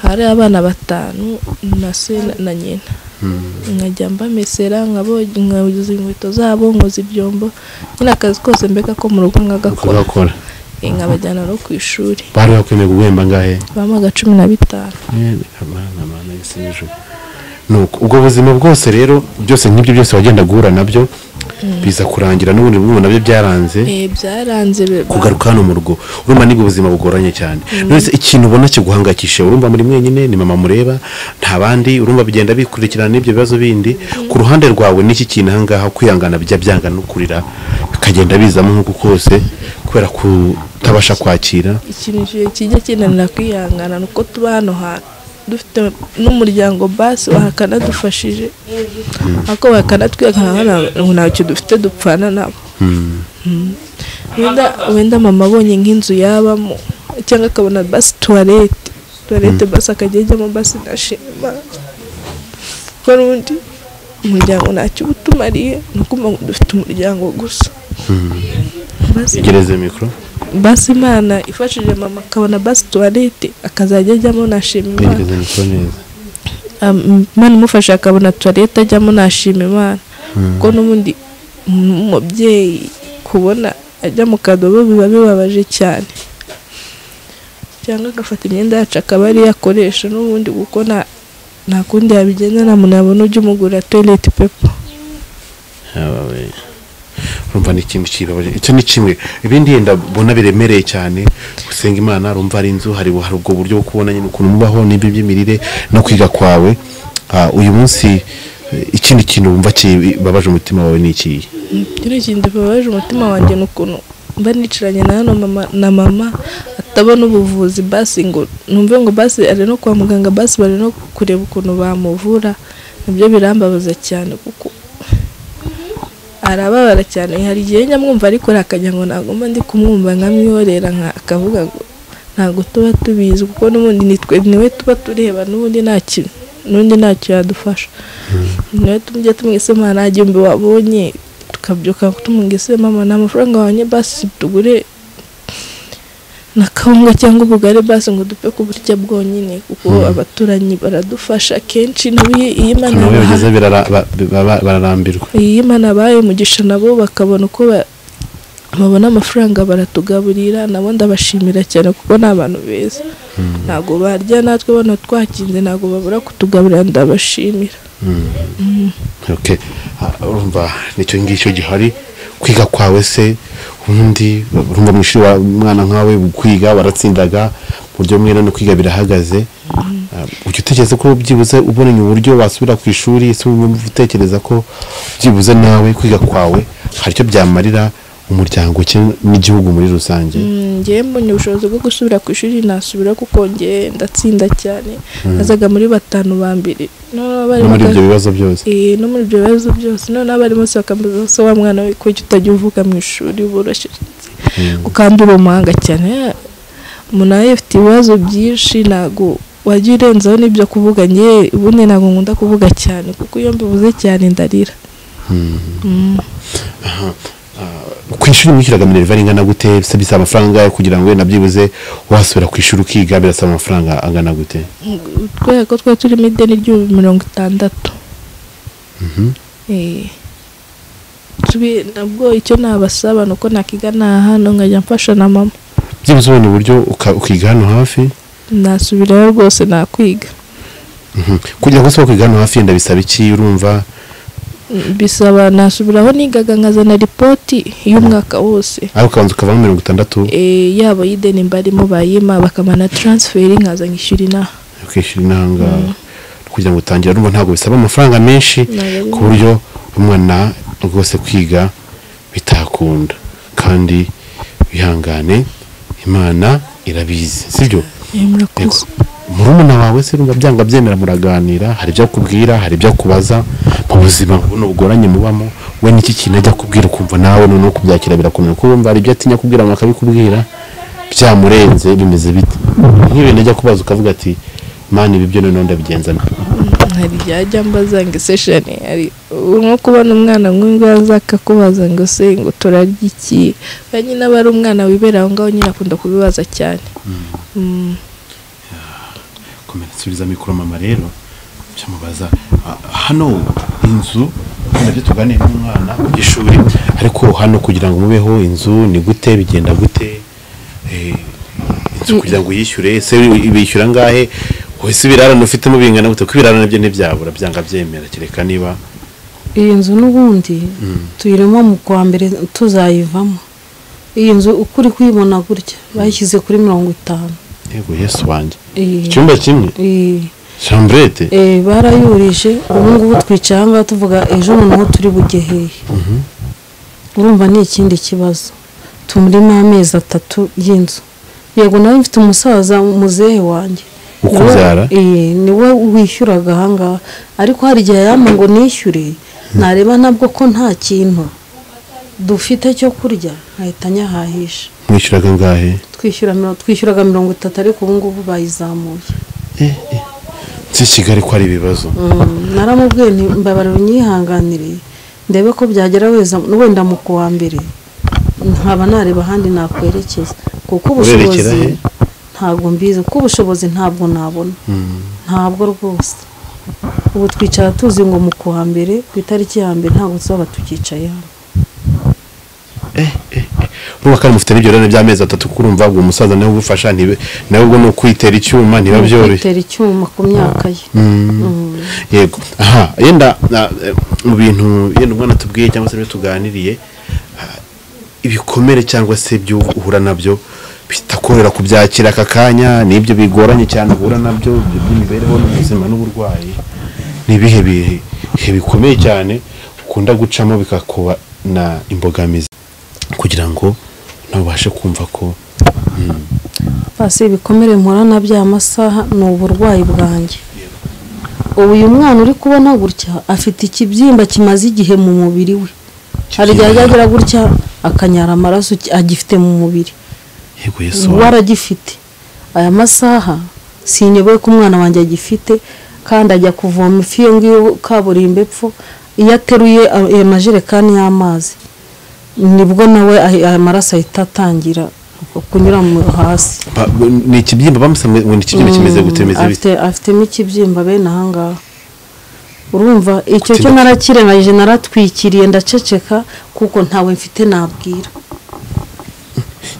hari abana batanu na se na- na nyina nkajya mbamesera nkabo- nkoza inkweto zabo nkoza ibyombo nyine akazi kose mbega ko mu rugo nkagakora ukagakora Eh, nkabajyana no ku ishuri bari bakwemeye guhemba angahe bamuhaga cumi na bitanu Eh, amana amana y'isi n'ijuru nuko ubwo buzima bwose rero byose nk'ibyo byose wagenda guhura nabyo biza kurangira n'ubundi bumwe nabyo byaranze Eh, byaranze be- kugaruka hano mu rugo urumva nibwo buzima bugoranye cyane nonese ikintu ubona kiguhangayikishije urumva muri mwenyine ni mama mureba nta bandi urumva bigenda bikurikirana n'ibyo bibazo bindi ku ruhande rwawe n'iki kintu aha ngaha kwihangana bijya byanga no kurira bikagenda bizamo nk'uku kose kubera kutabasha kwakira ikintu ki- kijya kinanira kwihangana ni uko tuba hano hantu dufite n'umuryango basi wakanadufashije ariko bakanatwihangana ngo ntacyo dufite dupfana nabo Mm. wenda wenda mama abonye nk'inzu yabamo cyangwa akabona basi tuwarete tuwarete basi akajya ajyamo basi ntashima kuko n'ubundi umuryango ntacyo uba utumariye ni ukuvuga ngo dufite umuryango gusa Basi- gereze mikoro basi imana ifashije mama akabona basi tuwarete akazajya ajyamo nashima imana gereze mikoro neza Am- imana imufasha akabona tuwarete ajyamo nashima imana kuko n'ubundi mm, umubyeyi kubona ajya mu kadobo biba bibabaje cyane cyangwa agafata imyenda yacu akaba ariyo akoresha n'ubundi kuko nta- nta kundi yabigenza nta muntu yabona ujya umugurira toilette paper Yaba we. urumva ni ikintu kibabaje icyo ni kimwe ibindi yenda mbona biremereye cyane gusenga imana urumva hari inzu hari hari ubwo buryo bwo kubona nyine ukuntu mubaho n'ibi by'imirire no kwiga kwawe Ah, uyu munsi eh, ikindi kintu wumva kibabaje umutima wawe ni ikihe kino kintu kibabaje umutima wanjye ni ukuntu mba nicaranye na hano mama na mama atabona ubuvuzi basi ngo numve ngo basi ari no kwa muganga basi bari no kureba ukuntu bamuvura nibyo birambabaza cyane kuko arababara cyane hari igihe njya mwumva ariko akajya ngo ntabwo mba ndi kumwumva nkamwihorera nka akavuga ngo ntabwo tuba tubizi kuko n'ubundi nitwe niwe tuba tureba n'ubundi nta kintu n'undi ntacyo yadufasha niwe tujya tumwisema nta gihumbi wabonye tukabyuka tumwise mama nta mafaranga wabonye basi tugure na kawunga cyangwa ubugari basi ngo dupfe kuburya bwonyine kuko abaturanyi baradufasha kenshi nabo iyo iyo imana nabo yabahaye- bageze barara- ba- ba- ba- bararambirwa iyi Imana abaye umugisha nabo bakabona uko ba- babona amafaranga baratugaburira nabo ndabashimira cyane kuko ni abantu beza ntabwo barya natwe bano twakinze ntabwo babura kutugaburira ndabashimira Okay. Ah, urumva nicyo ngicyo gihari kwiga kwawe se ubundi urumva mu ishuri wa- umwana nkawe kwiga waratsindaga mu buryo bumwe no kwiga birahagaze Ah, ujya utekereza ko byibuze ubonanye uburyo wasubira ku ishuri se wumva utekereza ko byibuze nawe kwiga kwawe hari icyo byamarira umuryango cye n'igihugu muri rusange Mm, njyewe mbonye ubushobozi bwo gusubira ku ishuri nasubira kuko njyewe ndatsinda cyane nazaga muri batanu ba mbere noneho no abarimu muri baka- ibyo bibazo byose Eh, no muri ibyo bibazo byose noneho abarimu bose bakambaza se wa mwana we kuki utajya uvuga mu ishuri uboroshye ukandura umuhanga cyane Eh, umuntu nawe afite ibibazo byinshi ntabwo wajya urenzaho n'ibyo kuvuga ngewe ubundi ntabwo nkunda kuvuga cyane kuko iyo mbivuze cyane ndarira ku ishuri mwishyuraga minerivare ingana gute se bisaba amafaranga angahe kugira ngo wenda byibuze wasubira ku ishuri ukiga birasaba amafaranga angana gute kubera ko twari turimo ideni ry'ibihumbi mirongo itandatu Eh, tubi- nabwo icyo nabasaba ni uko nakiga nta hano nkajya mfasha na mama byibuze ubona uburyo uka- ukiga hano hafi nasubirayo rwose nakwiga Mhm. kugira ngo usohoke hano hafi yenda bisaba iki urumva bisaba nasubiraho nigaga nkazana ripoti y'umwaka wose ariko ukabanza ukavamo mirongo itandatu Eh, yaba y'ideni mbarimo bayima bakamana taransiferi nkaza nkishyura inaha ukishyura intanga kugira ngo utangire urumva ntabwo bisaba amafaranga menshi Ntabwo ku buryo umwana rwose kwiga bitakunda kandi wihangane imana irabizi sibyo Eh, murakoze murumuna wawe se urumva byanga byemera muraganira hari ibyo akubwira hari ibyo akubaza mu buzima buno bugoranye mubamo we n'iki kintu ajya kubwira ukumva nawe noneho kubyakira birakomeye kuko wumva hari ibyo atinya kubwira abantu akabikubwira byamurenze bimeze bite nk'ibintu ajya kubaza ukavuga ati mani ibi byo noneho ndabigenza nta hari ibyajya mbaza ngo isesheni hari nko kubona umwana nk'ubwaza akakubaza ngo se ngo turarya iki kandi nyine aba ari umwana wibera aho ngaho nyine akunda kubibaza cyane Mm. komera subiza mikoro mama rero cyamubaza hano inzu nabyo tuganiye n'umwana w'ishuri ariko hano kugira ngo mubeho inzu ni gute bigenda gute Eh, inzu kugira ngo yishyure se bishyura angahe wese ibirarane ufitemo bingana gute kuko ibirarane byo ntibyabura byanga byemera kereka niba iyi nzu n'ubundi tuyirimo mu kwa mbere tuzayivamo iyi nzu uko uri kuyibona gutya bayishyize kuri mirongo itanu yego yesu wanjye Iyi- icyumba kimwe iyi- chambrete eh, barayurije ubu ngubu twicara aha ngaha tuvuga ejo noneho turi bugeheye urumva ni ikindi kibazo tumurimo amezi atatu y'inzu yego nawe mfite umusaza muzehe wanjye Ukubyara? Ni we- eh, ni we wishyuraga ahangaha ariko hari igihe yampa ngo nishyure nareba nabwo ko nta kintu dufite cyo kurya nkahita nyahahisha mwishyuraga angahe twishyura miro- twishyuraga mirongo itatu ariko ubu ngubu bayizamuye si kigali ko ari ibibazo Mm, naramubwiye nti mbabarira unyihanganire ndebe ko byagera weza wenda mu kuwa mbere nkaba nareba ahandi nakwerekeza kuko Urerekera ubushobozi he? ntabwo mbizi kuko ubushobozi ntabwo nabona ntabwo rwose ubu twicara tuzi ngo mu kuwa mbere ku itariki ya mbere ntabwo tuzaba tukicaye hano urumva kandi mufite n'ibyo rero by'amezi atatu kuko urumva uwo musaza nawe ugufasha ntibe- nawe ubwo ni ukwitera icyuma ntiba byoroshye kwitera icyuma ku myaka ye yego aha yenda na- eh, mu bintu yenda umwana tubwiye cyangwa se ibyo tuganiriye ibikomere cyangwa se ibyo uhura nabyo bitakorohera kubyakira aka kanya n'ibyo bigoranye cyane uhura nabyo ibyo by'imibereho n'ubuzima n'uburwayi ni ibihe bihe ibihe bikomeye cyane ukunda gucamo bikakuba na imbogamizi kugira ngo nawe ubashe kumva ko mm, basi ibikomere mpura na bya masaha ni uburwayi bwanjye ubu uyu mwana uri kubona gutya afite ikibyimba kimaze igihe mu mubiri we hari igihe ajya agira gutya akanyara amaraso ki- agifite mu mubiri yego yesu ubu aragifite aya masaha sinyoboye ko umwana wanjye agifite kandi ajya kuvoma ifi iyo ngiyo kaburimbo epfo iyo ateruye a- ayo majerekani y'amazi nibwo nawe ahi- aya maraso ahita atangira kunyura mu- hasi Ba- ni ikibyimba bamusamwe ngo ni ikibyimba kimeze gute bimeze bite afite afitemo ikibyimba bene ahangaha urumva icyo cyo Kutimba- narakirengagije naratwikiriye ndaceceka kuko ntawe mfite nabwira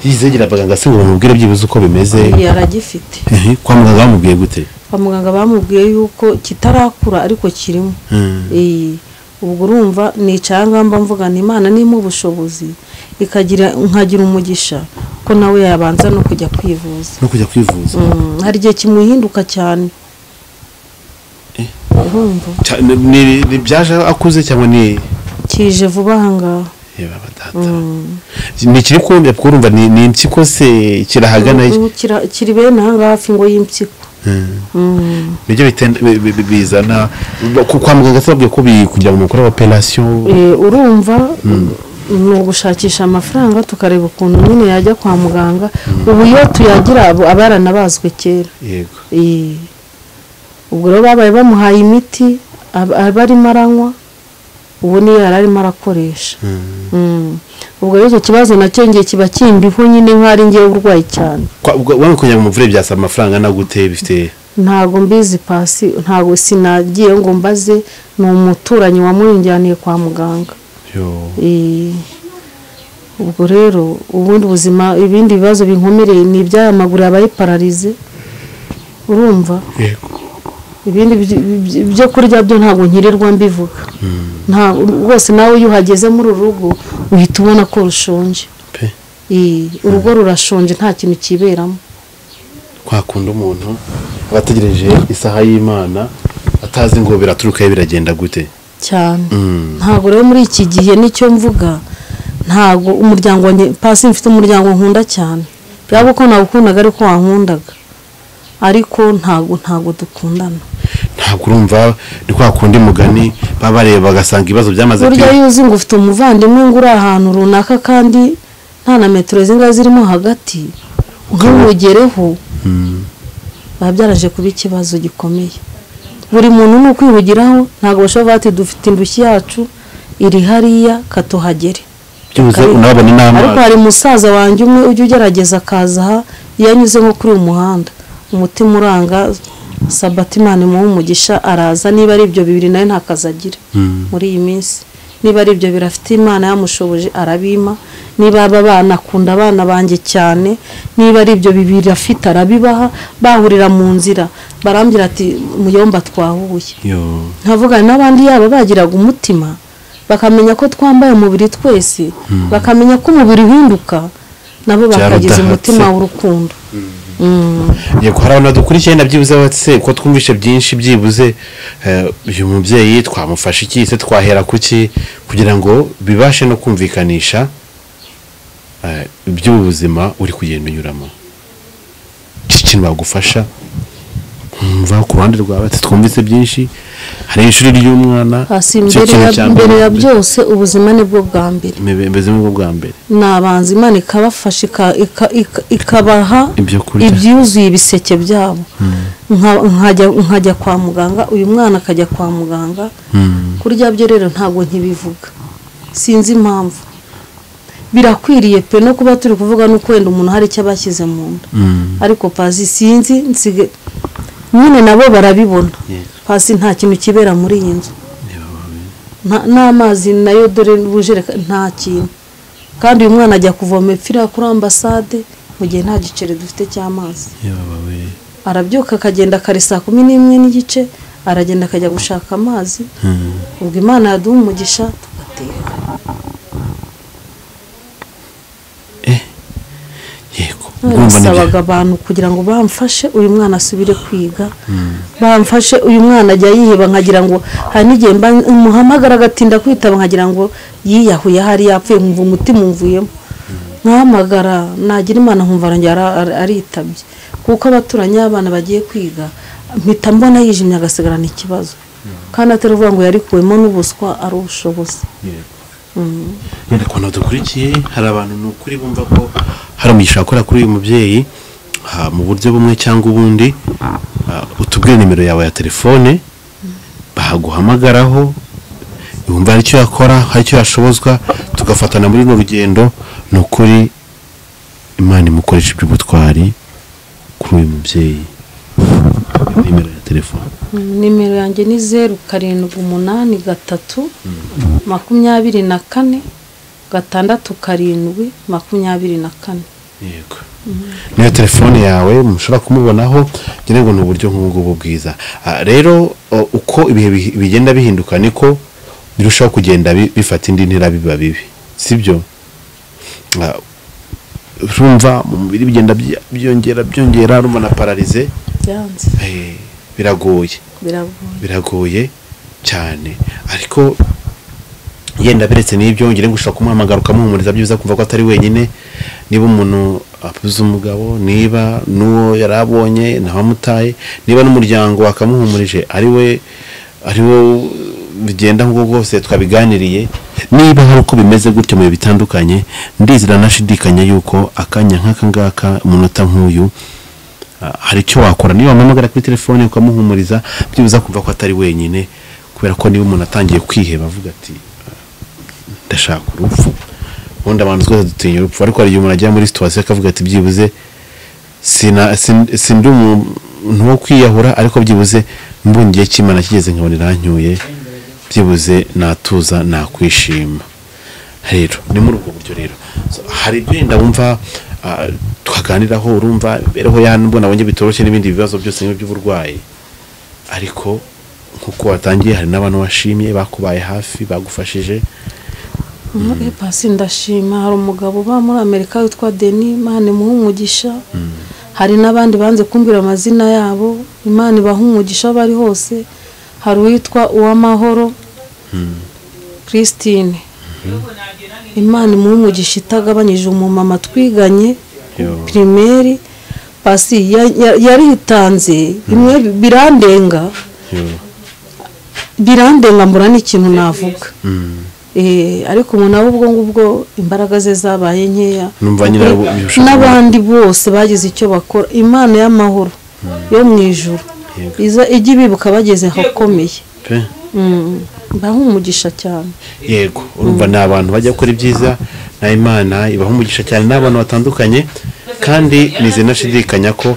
yizegera abaganga se ngo bamubwire byibuze uko bimeze Iyo aragifite Ehe, kwa muganga bamubwiye gute kwa muganga bamubwiye yuko kitarakura ariko kirimo Hmm. Eh, ubwo urumva nicara ngaho mba mvuga ni imana nimpa ubushobozi ikagira nkagira umugisha ko nawe yabanza no kujya kwivuza no kujya kwivuza Mm, hari igihe kimuhinduka cyane urumva Cya- ni- ni- ni byaje akuze cyangwa ni kije vuba ahangaha yeba batata ni ikiri kumbya kuko urumva ni ni impyiko se kirahagana iki? Ubu kira- kiri bene ahangaha hafi ngo y'impyiko Hmm. Mm, nibyo biten- bi- bi- bi- bizana ku- kwa muganga se babwiye ko bi- kugira ngo mukore operasiyo eh, urumva ni ugushakisha amafaranga tukareba ukuntu nyine yajya kwa muganga ubu iyo tuyagira abo- aba yaranabazwe kera yego Eh, ubwo rero babaye bamuhaye imiti ab- aba arimo aranywa ubu niyo yari arimo arakoresha Mm. ubwo rero icyo kibazo nacyo ngiye kiba kimbiho nyine nk'aho ari ngewe urwaye cyane Kwa- ubwo- wamwe kugira ngo muvure byasaba amafaranga na gute bifite ntago mbizi pasi ntago sinagiye ngo mbaze ni umuturanyi wamurinjyaniye kwa muganga Yo. Eh, ubwo rero ubundi buzima ibindi bibazo binkomereye ni iby'aya maguru yabaye pararize urumva yego ibindi byi- byi- byo kurya byo ntabwo nkirirwa mbivuga ntabwo rwose nawe iyo uhageze muri uru rugo uhita ubona ko rushonje pe Eh, urugo rurashonje nta kintu kiberamo kwakunda umuntu aba ategereje isaha y'imana atazi ngo biraturukayo biragenda gute cyane Mm. ntabwo rero muri iki gihe nicyo mvuga ntabwo umuryango wanjye pasi mfite umuryango nkunda cyane yaba uko nawukundaga ariko wankundaga ariko ntabwo ntabwo dukundana ntabwo urumva ni kwa kundi mugani baba bareba bagasanga ibibazo byamaze burya kwi- iyo uzi ngo ufite umuvandimwe ngo uri ahantu runaka kandi nta na metero zingahe zirimo hagati ntimugereho biba byaraje kuba ikibazo gikomeye buri muntu ni ukwihugiraho ntabwo bashobora kuvuga ati dufite indushyi yacu iri hariya katuhagere byibuze unabona ariko inama hari umusaza wanjye umwe ujya ugerageza akaza aha iyo anyuze nko kuri uyu muhanda umutima uranga sabatimani muha umugisha araza niba ari ibyo bibiri nawe nta kazi agira muri iyi minsi niba ari ibyo birafite imana yamushoboje arabima niba aba bana akunda abana banjye cyane niba ari ibyo bibiri afite arabibaha bahurira mu nzira barambwira ati muyomba twahuye Yo. nkavuga n'abandi yaba bagiraga umutima bakamenya ko twambaye umubiri twese bakamenya ko umubiri uhinduka nabo bakagize Byarudahatse. umutima w'urukundo Mm. yego hari abantu badukurikiye na byibuze batse ko twumvise byinshi byibuze eh, uyu mubyeyi twamufasha iki se twahera kuki kugira ngo bibashe no kumvikanisha eh, iby'ubuzima uri kugenda unyuramo iki kintu bagufasha nkumva ku ruhande rwa batse twumvise byinshi hari ishuri ry'umwana hasi nicyo mbere kintu ya, cya mbere ya mbere. byose ubuzima ni bwo bwa mbere Mbe- mbeze nk'ubwo bwa mbere ni abanzi imana ikabafasha ika- ika- ika- ikabaha Ibyo kurya. ibyuzuye ibiseke byabo Nka- nkajya nkajya kwa muganga uyu mwana akajya kwa muganga kurya byo rero ntabwo ntibivuga sinzi impamvu birakwiriye pe no kuba turi kuvuga n'uko wenda umuntu hari icyo abashyize mu nda ariko pasi sinzi nsige nyine nabo barabibona pasi nta kintu kibera muri iyi nzu Nta- n'amazi nayo dore n'ubujereka nta kintu kandi uyu mwana ajya kuvoma ipfira kuri ambasade mu gihe nta giceri dufite cy'amazi arabyuka akagenda kare saa kumi n'imwe n'igice aragenda akajya gushaka amazi ubwo imana yaduha umugisha tugateka nasabaga abantu kugira ngo bamfashe uyu mwana asubire kwiga bamfashe uyu mwana ajya yiheba nkagira ngo hari n'igihe mba muhamagara agatinda kwitaba nkagira ngo yiyahuye ahari yapfuye nkumva umutima umvuyemo nkahamagara nagira imana nkumva arongera ara- ara- aritabye kuko abaturanyi abana bagiye kwiga mpita mbona yijimye agasigarana ikibazo kandi atari ukuvuga ngo yarikuwemo n'ubuswa ari ubushobozi wenda ku bantu badukurikiye hari abantu ni ukuri bumva ko hari umugisha akora kuri uyu mubyeyi ah, mu buryo bumwe cyangwa ubundi ah, utubwire nimero yawe ya telefone bahaguhamagaraho yumva hari icyo yakora hari icyo yashobozwa tugafatana muri runo rugendo ni ukuri imana imukoresha iby'ubutwari kuri uyu mubyeyi nimero ya telefone nimero yanjye ni zeru karindwi umunani gatatu makumyabiri na kane gatandatu karindwi makumyabiri na kane yego niyo telefone yawe mushobora kumubonaho ngira ngo ni uburyo nk'ubungubu bwiza Ah, rero o- uko ibihe bihi- bigenda bihinduka niko birushaho kugenda bi- bifata indi ntera biba bibi sibyo Ah, urumva mu mubiri bigenda byi- byongera byongera urumva na pararize byanze eh, biragoye biragoye biragoye cyane ariko yenda beretse n'ibyo ngira ngo ushobora kumuhamagara ukamuhumuriza byiza kumva ko atari wenyine niba umuntu abuze umugabo niba n'uwo yari abonye ntabamutaye niba n'umuryango wakamuhumurije ari we ari wo bigenda nk'ubwo bwose twabiganiriye niba hari uko bimeze gutyo mu bihe bitandukanye ndizera nashidikanya yuko akanya nk'aka ngaka umunota nk'uyu Ah, hari icyo wakora niba wamuhamagara kuri telefone ukamuhumuriza byibuza kumva ko atari wenyine kubera ko niba umuntu atangiye kwiheba avuga ati "Ah, ndashaka urupfu ubundi abantu twese dutinya urupfu ariko hari igihe umuntu agera muri situwasiyo akavuga ati byibuze sina- sin- sindi umuntu wo kwiyahura ariko byibuze mbonye igihe cy'imana kigeze nkabona irancyuye byibuze natuza nakwishima rero ni muri ubwo buryo rero So, hari ibyo wenda wumva ah, twaganiraho urumva imibereho y'ahantu nabonye bitoroshye n'ibindi bibazo byose nk'ibyo by'uburwayi ariko nk'uko watangiye hari n'abantu washimye bakubaye hafi bagufashije pasi ndashima hari umugabo uba muri amerika witwa deni imana imuha umugisha hari n'abandi banze kumbwira amazina yabo imana ibaha umugisha aho bari hose hari uwitwa uwamahoro christine imana imuha umugisha itagabanyije umumama twiganye Yo. pirimeri pasi ya- ya- yaritanze bimwe birandenga Yo. birandenga mbura n'ikintu navuga Eh, ariko umuntu aba ubwo ngubwo imbaraga ze zabaye nkeya Numva nyine Ukuri- ari ubishaka. n'abandi bose bagize icyo bakora imana y'amahoro yo mu ijuru Yego. iza ijya ibibuka bageze ahakomeye pe Mm, baha umugisha cyane yego urumva ni abantu bajya gukora ibyiza na imana ibaha umugisha cyane n'abantu batandukanye kandi nize nashidikanya ko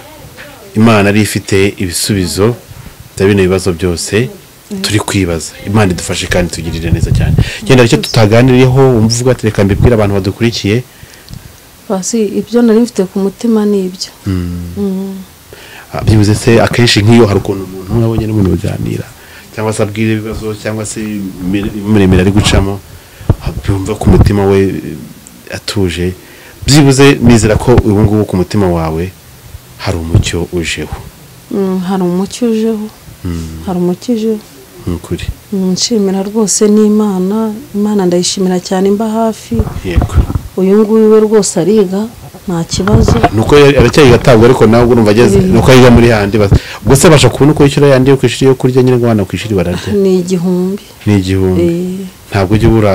imana ari ifite ibisubizo bya bino bibazo byose turi kwibaza imana idufashe kandi tugirire neza cyane genda icyo tutaganiriyeho wumva uvuga ati reka mbibwire abantu badukurikiye basi ibyo nari mfite ku mutima ni ibyo Ah, byibuze se akenshi nk'iyo hari ukuntu umuntu umwe abonye n'umuntu baganira cyangwa se abwira ibibazo cyangwa se imiremire ari gucamo ah, byumva ko umutima we eh, atuje byibuze nizera ko ubu ngubu ku mutima wawe hari umucyo ujeho Mm, hari umucyo ujeho hari umucyo ujeho ni ukuri Mm, nshimira rwose n'imana imana ndayishimira cyane imba hafi yego uyu nguyu we rwose ariga nta kibazo nuko aracyari gatabwa ariko nawe ubwo urumva ageze nuko yiga muri handi bas- ubwo se abasha kubona uko yishyura yandi yo ku ishuri yo kurya nyine ngo abana ku ishuri bararya ni igihumbi ni igihumbi Eh, ntabwo ujya ubura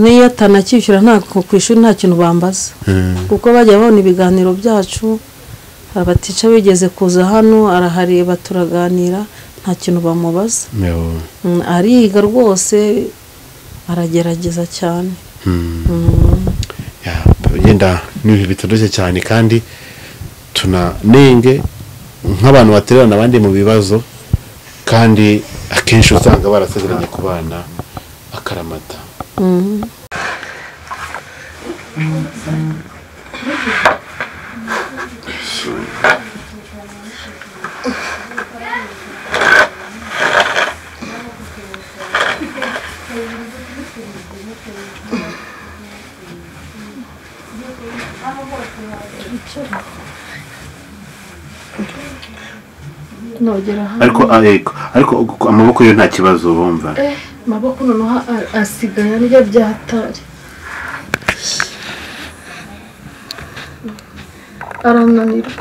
n'iyo atanacyishyura nta ku ishuri nta kintu bambaza Mm. kuko bajya babona ibiganiro byacu abatica bigeze kuza hano arahareba turaganira nta kintu bamubaza Yo. Mm, ariga rwose aragerageza cyane Ya, yenda ni ibihe bitoroshye cyane kandi tunanenge nk'abantu batererana abandi mu bibazo kandi akenshi usanga barasezeranye ku bana akaramata nogera hano ariko ariko ariko amaboko yo nta kibazo bumva eh maboko noneho a- asigaye arya byatari arananirwa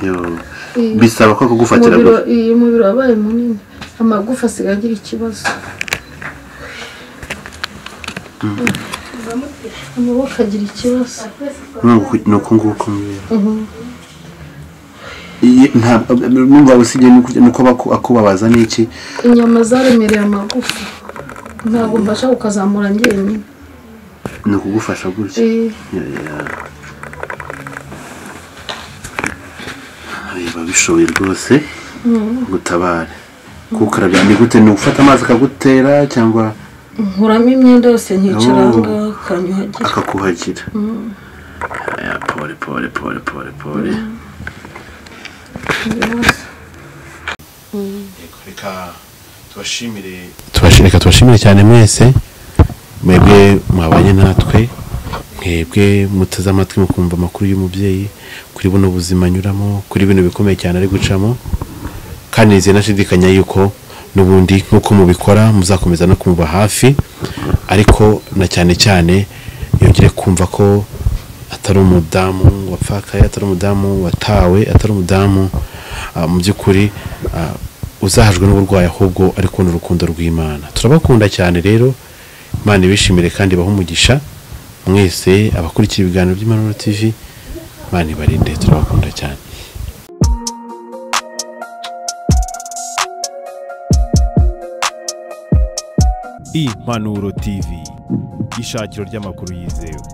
Yo. Iyi- bisaba ko kugufatira umubiri wa- iyi mubiri wabaye munini amagufa asigaye agira ikibazo amaboko agira ikibazo nuko nuko nguko mbere ntabwo numva usibye nuko nuko baku- akubabaza n'iki inyama zaremereye amagufa ntabwo mbasha kukazamura njyenyine ni ukugufasha gutya Eh, Ayo, babishoboye rwose gutabara kukarabya ni gute ni ugufata amazi akagutera cyangwa nkuramo imyenda yose nkicara Oh. ahangaha akanyuhagira akakuhagira Aya, pole pole pole pole pole reka tubashimire tubashimire tubashimire cyane mwese mwebwe mwabanye natwe mwebwe muteze amatwi mukumva amakuru y'umubyeyi kuri buno buzima anyuramo kuri bino bikomeye cyane ari gucamo kandi nizeye nashidikanya yuko n'ubundi nk'uko mubikora muzakomeza no kumuba hafi ariko na cyane cyane yongere kumva ko atari umudamu wapfakaye atari umudamu watawe atari umudamu ah, mu by'ukuri ah, uzahajwe n'uburwayi ahubwo ariko ni urukundo rw'imana turabakunda cyane rero imana ibishimire kandi ibahe umugisha mwese abakurikiye ibiganiro by'impanuro tv imana ibarinde turabakunda cyane impanuro tv ishakiro ry'amakuru yizewe